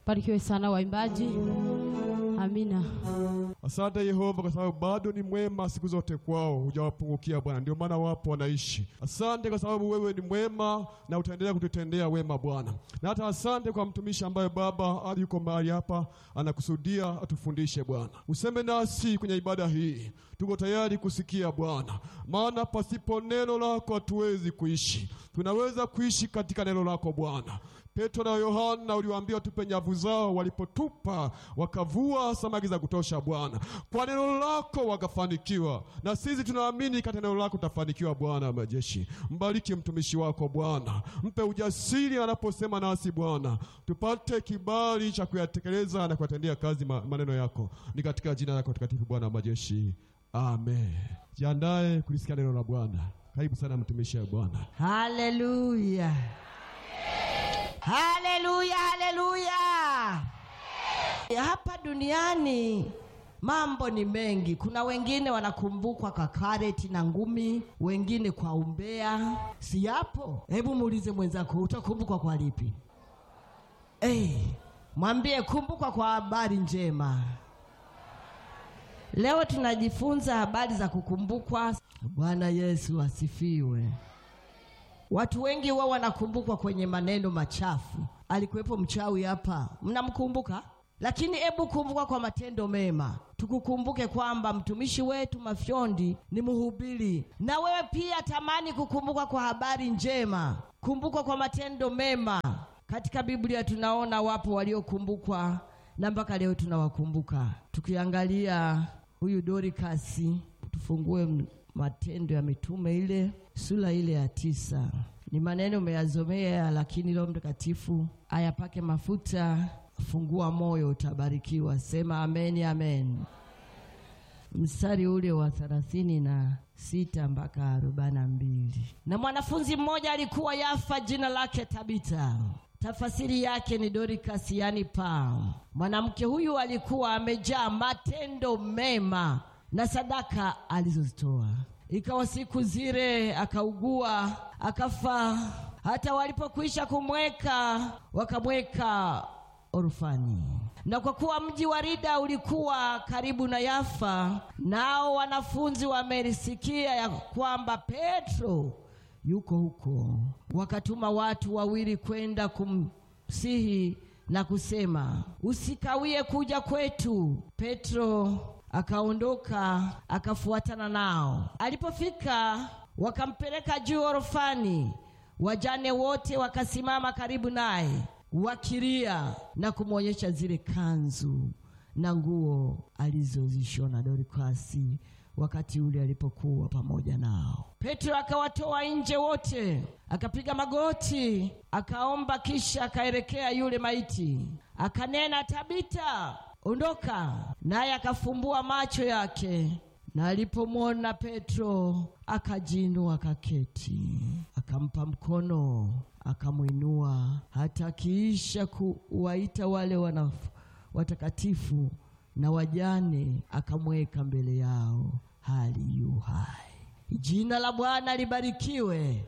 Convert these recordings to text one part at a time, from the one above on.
Barikiwe sana waimbaji. Amina. Asante Yehova kwa sababu bado ni mwema siku zote kwao, hujawapungukia Bwana, ndio maana wapo wanaishi. Asante kwa sababu wewe ni mwema na utaendelea kututendea wema Bwana, na hata asante kwa mtumishi ambaye Baba hadi yuko mahali hapa anakusudia atufundishe Bwana. Useme nasi kwenye ibada hii, tuko tayari kusikia Bwana, maana pasipo neno lako hatuwezi kuishi. Tunaweza kuishi katika neno lako Bwana. Petro na Yohana uliwaambia tupe nyavu zao, walipotupa wakavua samaki za kutosha Bwana. Kwa neno lako wakafanikiwa, na sisi tunaamini katika neno lako tutafanikiwa. Bwana wa majeshi, mbariki mtumishi wako Bwana, mpe ujasiri anaposema nasi Bwana, tupate kibali cha kuyatekeleza na kuyatendea kazi ma- maneno yako, ni katika jina lako takatifu Bwana wa majeshi, amen. Jiandae kulisikia neno la Bwana. Karibu sana mtumishi wa Bwana. Haleluya, haleluya, haleluya. Hapa duniani mambo ni mengi. Kuna wengine wanakumbukwa kwa kareti na ngumi, wengine kwa umbea. Si yapo? Hebu muulize mwenzako, utakumbukwa kwa lipi? Hey, mwambie kumbukwa kwa habari njema. Leo tunajifunza habari za kukumbukwa. Bwana Yesu asifiwe. Watu wengi huwa wanakumbukwa kwenye maneno machafu. Alikuwepo mchawi hapa, mnamkumbuka? Lakini hebu kumbuka kwa matendo mema. Tukukumbuke kwamba mtumishi wetu Mafyondi ni mhubiri, na wewe pia tamani kukumbukwa kwa habari njema, kumbukwa kwa matendo mema. Katika Biblia tunaona wapo waliokumbukwa na mpaka leo tunawakumbuka. Tukiangalia huyu Dorikasi, tufungue m- Matendo ya Mitume ile sura ile ya tisa. Ni maneno umeyazomea, lakini Roho Mtakatifu ayapake mafuta. Fungua moyo, utabarikiwa. Sema amen, amen. Mstari ule wa thelathini na sita mpaka arobaini na mbili. Na mwanafunzi mmoja alikuwa Yafa, jina lake Tabita, tafasiri yake ni Dorcas, yani paa. Mwanamke huyu alikuwa amejaa matendo mema na sadaka alizozitoa. Ikawa siku zile akaugua akafa. Hata walipokwisha kumweka wakamweka orfani. Na kwa kuwa mji wa Lida ulikuwa karibu na Yafa, nao wanafunzi wamelisikia ya kwamba Petro yuko huko, wakatuma watu wawili kwenda kumsihi na kusema, usikawie kuja kwetu. Petro akaondoka akafuatana nao. Alipofika wakampeleka juu orofani, wajane wote wakasimama karibu naye wakilia na kumwonyesha zile kanzu na nguo alizozishona Dorikasi wakati ule alipokuwa pamoja nao. Petro akawatoa nje wote, akapiga magoti, akaomba, kisha akaelekea yule maiti, akanena, Tabita, ondoka. Naye akafumbua macho yake, na alipomwona Petro akajiinua, akaketi, akampa mkono, akamwinua, hata akiisha kuwaita wale wana watakatifu na wajane, akamweka mbele yao hali yu hai. Jina la Bwana libarikiwe.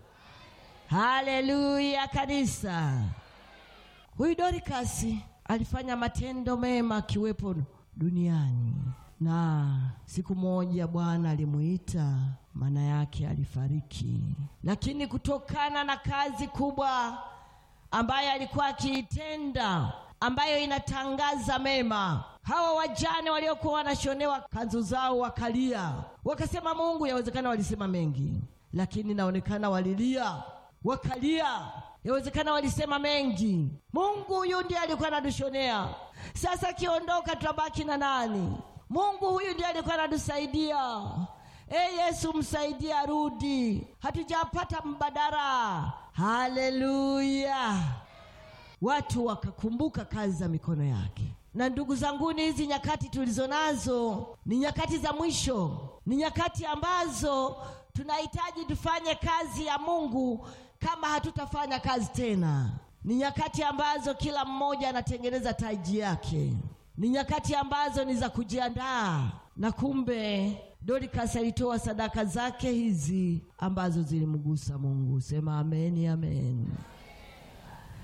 Haleluya kanisa. Huyu Dorikasi alifanya matendo mema akiwepo duniani, na siku moja Bwana alimuita, maana yake alifariki, lakini kutokana na kazi kubwa ambayo alikuwa akiitenda, ambayo inatangaza mema, hawa wajane waliokuwa wanashonewa kanzu zao wakalia, wakasema Mungu. Yawezekana walisema mengi, lakini inaonekana walilia wakalia. Yawezekana walisema mengi. Mungu huyu ndiye alikuwa anatushonea. Sasa akiondoka tutabaki na nani? Mungu huyu ndiye alikuwa anatusaidia. E Yesu, msaidie arudi, hatujapata mbadala. Haleluya! Watu wakakumbuka kazi za mikono yake. Na ndugu zanguni, hizi nyakati tulizo nazo ni nyakati za mwisho, ni nyakati ambazo tunahitaji tufanye kazi ya Mungu. Kama hatutafanya kazi tena, ni nyakati ambazo kila mmoja anatengeneza taji yake, ni nyakati ambazo ni za kujiandaa. Na kumbe Dorcas alitoa sadaka zake hizi ambazo zilimgusa Mungu. Sema amen, amen.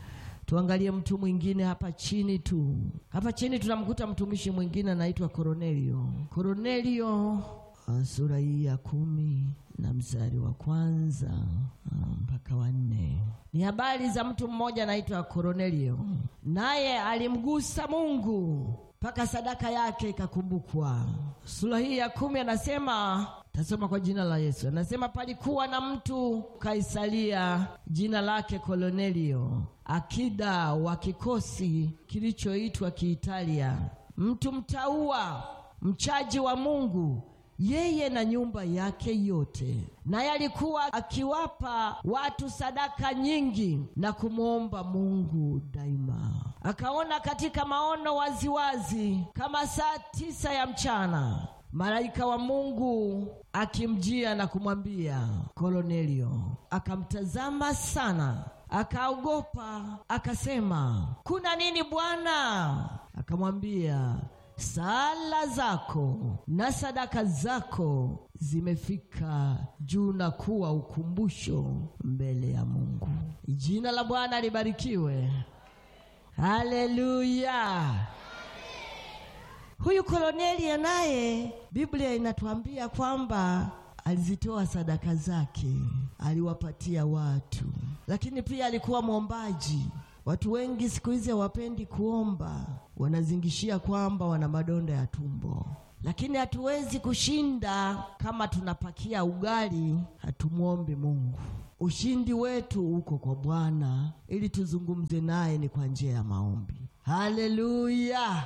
Tuangalie mtu mwingine hapa chini tu. Hapa chini tunamkuta mtumishi mwingine anaitwa Kornelio. Kornelio uh, sura hii ya kumi na mstari wa kwanza uh, mpaka wa nne ni habari za mtu mmoja anaitwa Kornelio, naye alimgusa Mungu mpaka sadaka yake ikakumbukwa. Sura hii ya kumi anasema tasoma kwa jina la Yesu. Anasema palikuwa na mtu Kaisaria, jina lake Kornelio, akida wa kikosi kilichoitwa Kiitalia, mtu mtaua, mchaji wa Mungu yeye na nyumba yake yote. Naye alikuwa akiwapa watu sadaka nyingi na kumwomba Mungu daima. Akaona katika maono waziwazi kama saa tisa ya mchana malaika wa Mungu akimjia na kumwambia Kornelio. Akamtazama sana, akaogopa, akasema, kuna nini Bwana? Akamwambia, sala zako na sadaka zako zimefika juu na kuwa ukumbusho mbele ya Mungu. Jina la Bwana libarikiwe. Haleluya. Huyu Kornelio naye Biblia inatuambia kwamba alizitoa sadaka zake, aliwapatia watu, lakini pia alikuwa mwombaji. Watu wengi siku hizi hawapendi kuomba, wanazingishia kwamba wana madonda ya tumbo, lakini hatuwezi kushinda kama tunapakia ugali hatumwombi Mungu. Ushindi wetu uko kwa Bwana, ili tuzungumze naye ni kwa njia ya maombi. Haleluya!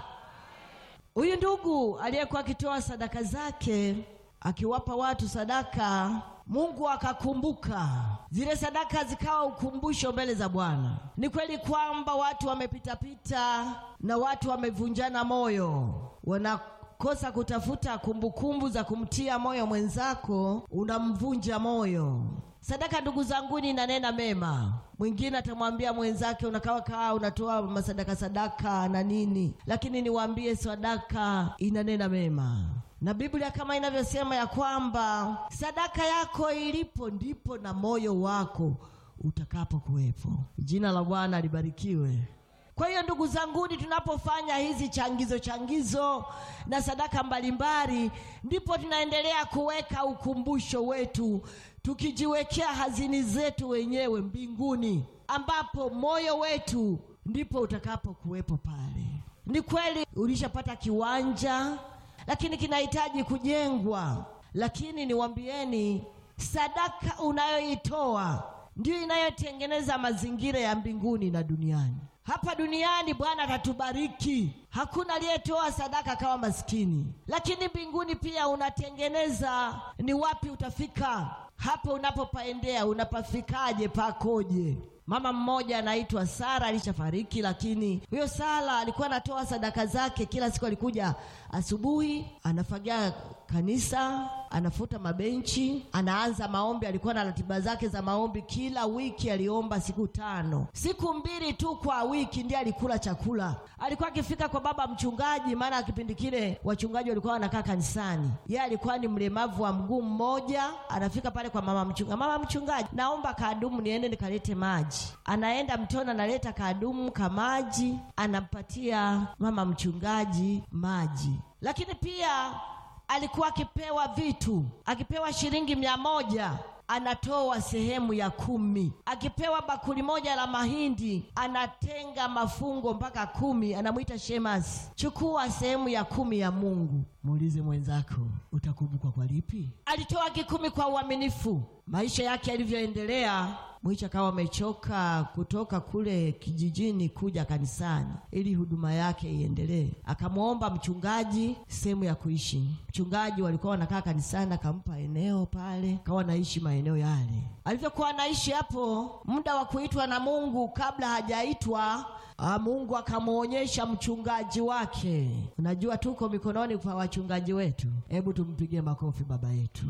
Huyu ndugu aliyekuwa akitoa sadaka zake akiwapa watu sadaka, Mungu akakumbuka zile sadaka, zikawa ukumbusho mbele za Bwana. Ni kweli kwamba watu wamepitapita na watu wamevunjana moyo, wanakosa kutafuta kumbukumbu za kumtia moyo mwenzako, unamvunja moyo. Sadaka ndugu zanguni, inanena mema. Mwingine atamwambia mwenzake unakaa kaa unatoa masadaka sadaka na nini, lakini niwaambie sadaka inanena mema, na Biblia kama inavyosema ya kwamba sadaka yako ilipo ndipo na moyo wako utakapo kuwepo. Jina la Bwana libarikiwe. Kwa hiyo ndugu zanguni, tunapofanya hizi changizo changizo na sadaka mbalimbali, ndipo tunaendelea kuweka ukumbusho wetu, tukijiwekea hazini zetu wenyewe mbinguni, ambapo moyo wetu ndipo utakapo kuwepo pale. Ni kweli ulishapata kiwanja, lakini kinahitaji kujengwa. Lakini niwaambieni, sadaka unayoitoa ndiyo inayotengeneza mazingira ya mbinguni na duniani. Hapa duniani Bwana atatubariki, hakuna aliyetoa sadaka kama maskini, lakini mbinguni pia unatengeneza ni wapi utafika. Hapo unapopaendea unapafikaje, pakoje? Mama mmoja anaitwa Sara alishafariki, lakini huyo Sara alikuwa anatoa sadaka zake kila siku. Alikuja asubuhi, anafagia kanisa, anafuta mabenchi, anaanza maombi. Alikuwa na ratiba zake za maombi, kila wiki aliomba siku tano. Siku mbili tu kwa wiki ndiye alikula chakula. Alikuwa akifika kwa baba mchungaji, maana kipindi kile wachungaji walikuwa wanakaa kanisani. Yeye alikuwa ni mlemavu wa mguu mmoja, anafika pale kwa mama mchungaji, mama mchungaji, naomba kadumu niende nikalete maji. Anaenda mtoni, analeta kadumu ka maji, anampatia mama mchungaji maji. Lakini pia alikuwa akipewa vitu, akipewa shilingi mia moja anatoa sehemu ya kumi. Akipewa bakuli moja la mahindi anatenga mafungo mpaka kumi, anamwita Shemasi, chukua sehemu ya kumi ya Mungu. Muulize mwenzako, utakumbukwa kwa lipi? Alitoa kikumi kwa uaminifu. Maisha yake yalivyoendelea, mwisho akawa amechoka kutoka kule kijijini kuja kanisani ili huduma yake iendelee. Akamwomba mchungaji sehemu ya kuishi. Mchungaji walikuwa wanakaa kanisani, akampa eneo pale, akawa anaishi maeneo yale. Alivyokuwa anaishi hapo, muda wa kuitwa na Mungu, kabla hajaitwa Ah, Mungu akamwonyesha mchungaji wake. Unajua tuko mikononi kwa wachungaji wetu. Hebu tumpigie makofi baba yetu.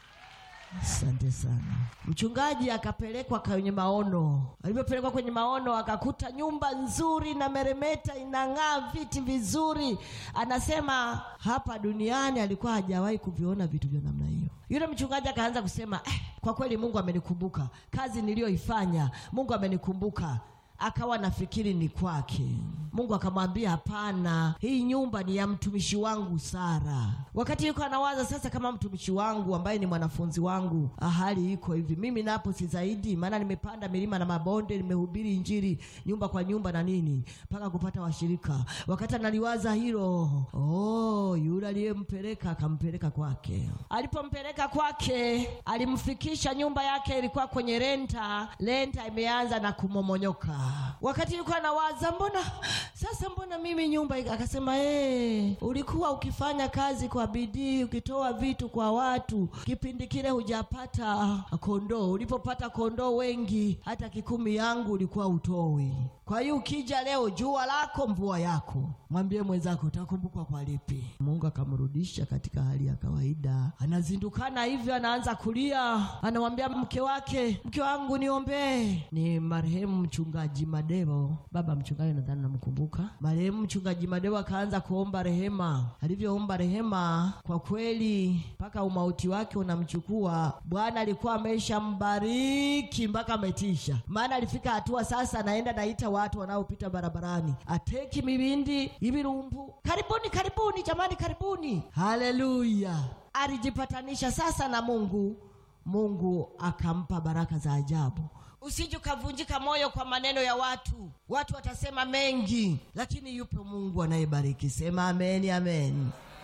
Asante sana. Mchungaji akapelekwa kwenye maono. Alipopelekwa kwenye maono, akakuta nyumba nzuri na meremeta, inang'aa, viti vizuri. Anasema hapa duniani alikuwa hajawahi kuviona vitu vya namna hiyo. Yule mchungaji akaanza kusema eh, kwa kweli Mungu amenikumbuka kazi niliyoifanya, Mungu amenikumbuka akawa nafikiri ni kwake. Mungu akamwambia hapana, hii nyumba ni ya mtumishi wangu Sara. Wakati yuko anawaza sasa, kama mtumishi wangu ambaye ni mwanafunzi wangu, ah, hali iko hivi, mimi napo si zaidi, maana nimepanda milima na mabonde, nimehubiri injili nyumba kwa nyumba na nini mpaka kupata washirika. Wakati analiwaza hilo, oh, yule aliyempeleka akampeleka kwake. Alipompeleka kwake, alimfikisha nyumba yake ilikuwa kwenye renta, renta imeanza na kumomonyoka. Wakati yuko anawaza, mbona sasa, mbona mimi nyumba ika-" akasema, hey, ulikuwa ukifanya kazi kwa bidii, ukitoa vitu kwa watu, kipindi kile hujapata kondoo. Ulipopata kondoo wengi, hata kikumi yangu ulikuwa utoi. Kwa hiyo ukija leo, jua lako mvua yako, mwambie mwenzako utakumbukwa kwa lipi. Mungu akamrudisha katika hali ya kawaida, anazindukana hivyo, anaanza kulia, anamwambia mke wake, mke wangu niombee. Ni marehemu mchungaji Madebo, baba mchungaji, nadhani namkumbuka. Marehemu mchungaji Madebo akaanza kuomba rehema. Alivyoomba rehema, kwa kweli mpaka umauti wake unamchukua, Bwana alikuwa ameshambariki mpaka ametisha, maana alifika hatua sasa anaenda naita watu wanaopita barabarani, ateki mibindi ibirumbu, karibuni karibuni, jamani, karibuni. Haleluya! Alijipatanisha sasa na Mungu, Mungu akampa baraka za ajabu. Usije ukavunjika moyo kwa maneno ya watu. Watu watasema mengi, lakini yupo Mungu anayebariki. Sema ameni, amen,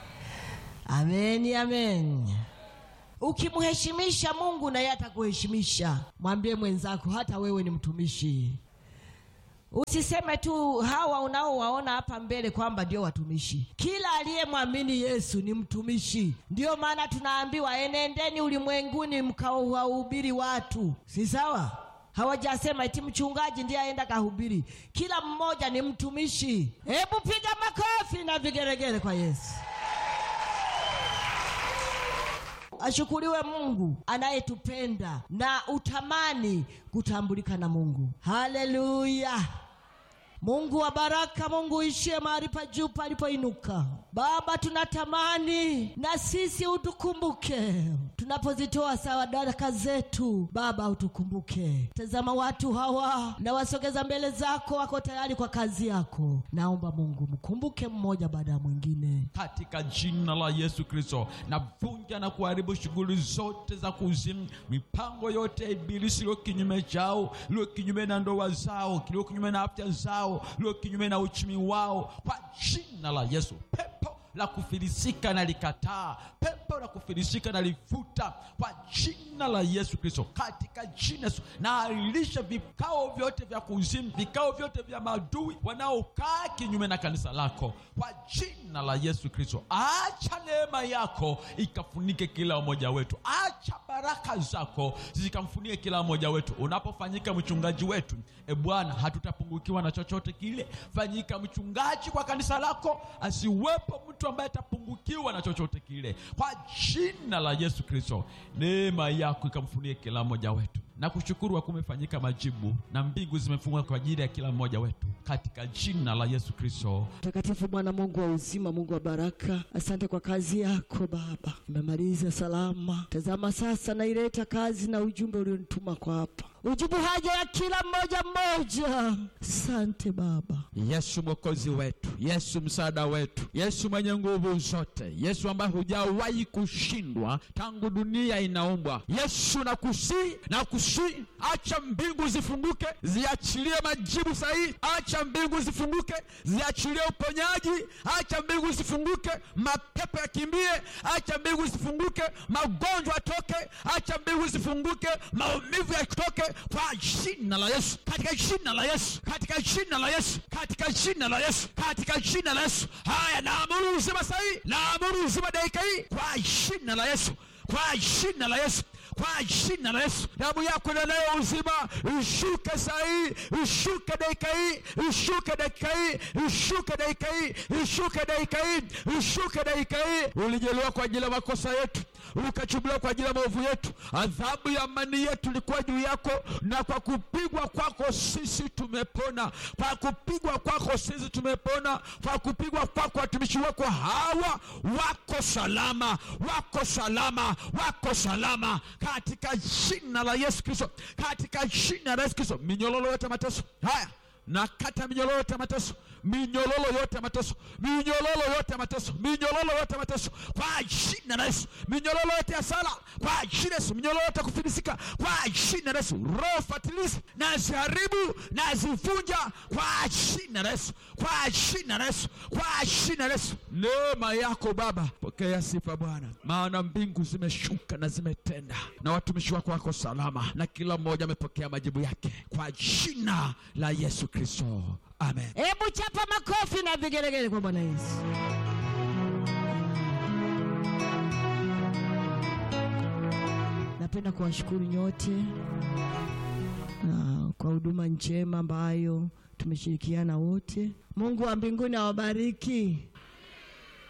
ameni, amen. Ukimheshimisha Mungu na yeye atakuheshimisha. Mwambie mwenzako, hata wewe ni mtumishi. Usiseme tu hawa unaowaona hapa mbele kwamba ndio watumishi. Kila aliyemwamini Yesu ni mtumishi. Ndiyo maana tunaambiwa enendeni ulimwenguni mkawahubiri watu, si sawa? Hawajasema eti mchungaji ndiye aenda kahubiri. Kila mmoja ni mtumishi. Hebu piga makofi na vigeregere kwa Yesu. Ashukuriwe Mungu anayetupenda na utamani kutambulika na Mungu. Haleluya! Mungu wa baraka, Mungu uishie mahali pa juu palipoinuka. Baba, tunatamani na sisi utukumbuke tunapozitoa sadaka zetu. Baba, utukumbuke. Tazama watu hawa na wasogeza mbele zako, wako tayari kwa kazi yako. Naomba Mungu mkumbuke mmoja baada ya mwingine. katika jina la Yesu Kristo, navunja na kuharibu shughuli zote za kuzimu, mipango yote ya ibilisi iliyo kinyume chao, iliyo kinyume na ndoa zao, iliyo kinyume na afya zao, iliyo kinyume na uchumi wao, kwa jina la Yesu. Pepo la kufilisika na likataa, pepo la kufilisika na lifuta kwa jina la Yesu Kristo, katika jina Yesu. Na ailisha vikao vyote vya kuzimu, vikao vyote vya maadui wanaokaa kinyume na kanisa lako kwa jina la Yesu Kristo. Acha neema yako ikafunike kila mmoja wetu, acha baraka zako zikamfunike kila mmoja wetu. Unapofanyika mchungaji wetu, e Bwana, hatutapungukiwa na chochote kile. Fanyika mchungaji kwa kanisa lako, asiwepo mtu ambaye atapungukiwa na chochote kile, kwa jina la Yesu Kristo. Neema yako ikamfunike kila mmoja wetu na kushukuru kwa kumefanyika majibu na mbingu zimefungwa kwa ajili ya kila mmoja wetu katika jina la Yesu Kristo. Mtakatifu Bwana Mungu wa uzima, Mungu wa baraka, asante kwa kazi yako Baba, imemaliza salama. Tazama sasa, naileta kazi na ujumbe ulionituma kwa hapa, ujibu haja ya kila mmoja mmoja. Asante Baba. Yesu mwokozi wetu, Yesu msaada wetu, Yesu mwenye nguvu zote, Yesu ambaye hujawahi kushindwa tangu dunia inaumbwa. Yesu nakusii, nakusii, acha mbingu zifunguke, ziachilie majibu sahihi. Acha mbingu zifunguke, ziachilie uponyaji. Acha mbingu zifunguke, mapepo yakimbie. Acha mbingu zifunguke, magonjwa yatoke. Acha mbingu zifunguke, maumivu yatoke, kwa jina la Yesu, katika jina la Yesu, katika jina la Yesu, katika jina la Yesu, katika jina la Yesu. Haya, naamuru uzima sahihi, naamuru uzima dakika hii, kwa jina la Yesu, kwa jina la Yesu kwa jina la Yesu, damu yako inenayo uzima ishuke saa hii, ishuke dakika hii, ishuke dakika hii, ishuke dakika hii, ishuke dakika hii, ishuke dakika hii. Ulijelewa kwa ajili ya makosa yetu, ukachubuliwa kwa ajili ya maovu yetu, adhabu ya amani yetu ilikuwa juu yako, na kwa kupigwa kwako sisi tumepona. Kwa kupigwa kwako sisi tumepona. Kwa kupigwa kwako watumishi wako hawa wako salama, wako salama, wako salama katika jina la Yesu Kristo, katika jina la Yesu Kristo. Minyololo yote mateso haya na kata minyororo yote ya mateso, minyororo yote ya mateso, minyororo yote ya mateso, minyororo yote ya mateso kwa jina la Yesu, minyororo yote ya sala kwa jina la Yesu, minyororo yote ya kufilisika kwa jina la Yesu, roho fatilizi na ziharibu na zivunja kwa jina la Yesu, kwa jina la Yesu, kwa jina la Yesu. Neema yako Baba, pokea sifa Bwana, maana mbingu zimeshuka na zimetenda, na watumishi wako wako salama, na kila mmoja amepokea majibu yake kwa jina la Yesu Kristo, amen. Hebu chapa makofi na vigelegele kwa Bwana Yesu. Napenda kuwashukuru nyote na kwa huduma njema ambayo tumeshirikiana wote. Mungu wa mbinguni awabariki.